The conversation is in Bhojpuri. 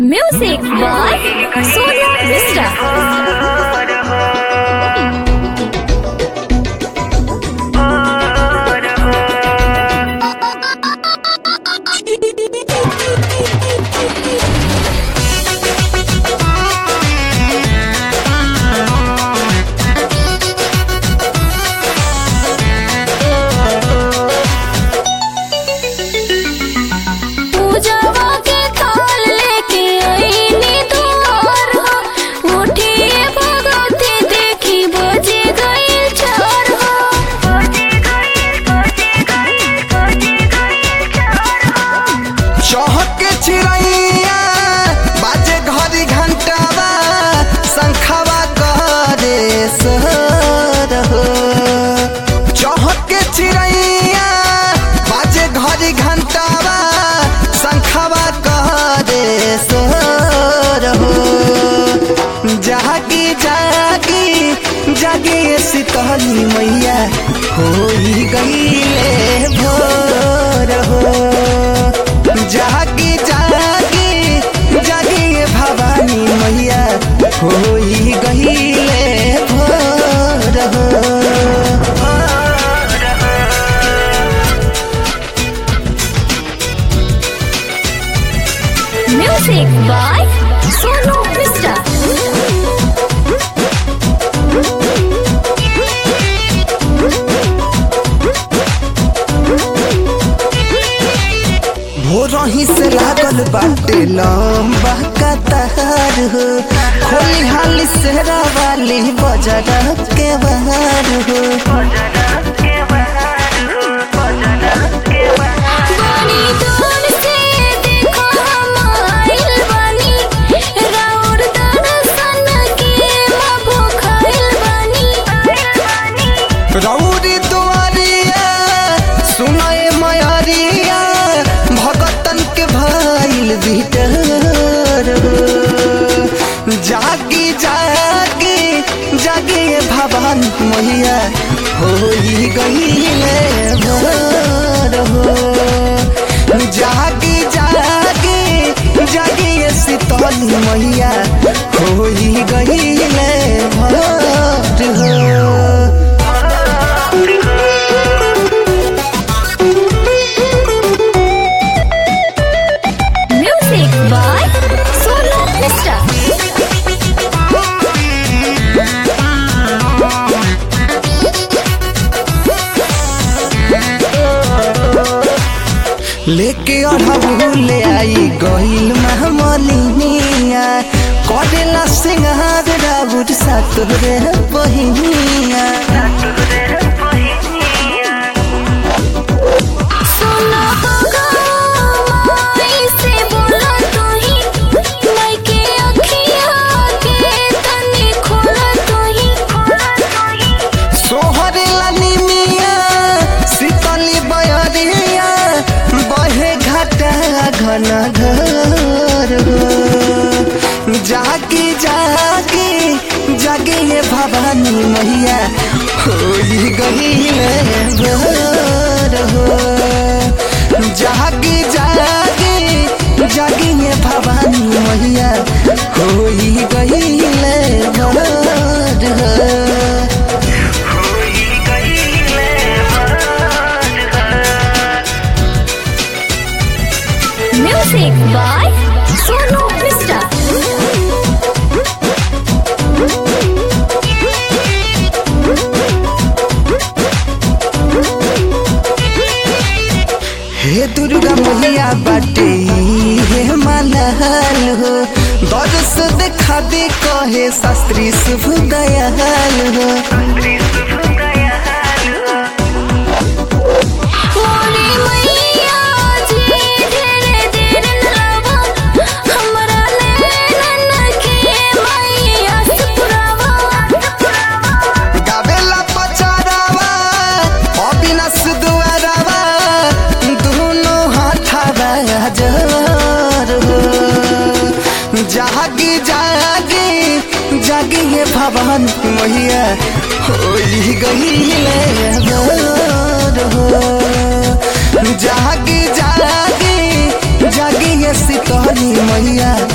Music by Sonia Mishra. पूजावा के थाल लेके आईनी दुआर हो उठिए भगवती देखी बजे गई चार हो बजे गई बजे गई बजे गई चार हो चहके चिड़ैया बाजे घड़ी घंटावा शंखवा करे सर हो चहके चिड़ैया बाजे घड़ी घंटावा शंखवा करे सर हो जागी जागी जागे शीतली मैया होई गईले भोर हो जागी जागी जागी भवानी मैया होई गईले भोर हो Music by Sonu Mishra. भोरही से लागल बाटे लंबा कतार हो खोली हाली सेरा वाली बजरा के बाहर हो बनी दूर से देखो हम आइल बानी राउर दर्शन के मगो खाइल बानी रौरी दुआरिया सुनाए मयरिया भगतन के भइल भीतर हो। जागी जागी जागी भवन मैया होई गईले भोर हो जागी जागी जागी शीतल मैया होई गईले भोर हो Music by Sonu Mishra. लेके अढ़बुले आई गईल महमलिनिया करेला सिंगार राउर सातुरे बहिनिया सुनो माई से बोला तू ही माई के अखियाँ के तनी खोला तू ही खोला तू ही सोहरेला निमिया शीतली बयरिया बहे घाटा घन घर हो जागी जागी जागी ये भवानी मैया होई गईले भोर हो जागी जागी जागी ये भवानी मैया होई गईले भोर हो Music by Sonu Mishra. हे दुर्गा मैया बाटे हे मलहल हो दर्श देखा दे कहे शास्त्री शुभ दयाल हो मोरी मैया जी ढेरे देर नलावा हमरा नैनन के मैया सपुरावा गावेला पचारावा अविनाश दुआरावा दोनों हाथावा जर हो जागी जागी जागी ये भवन मैया होई गईले भोर हो जागी जागी जागी ये शीतली मैया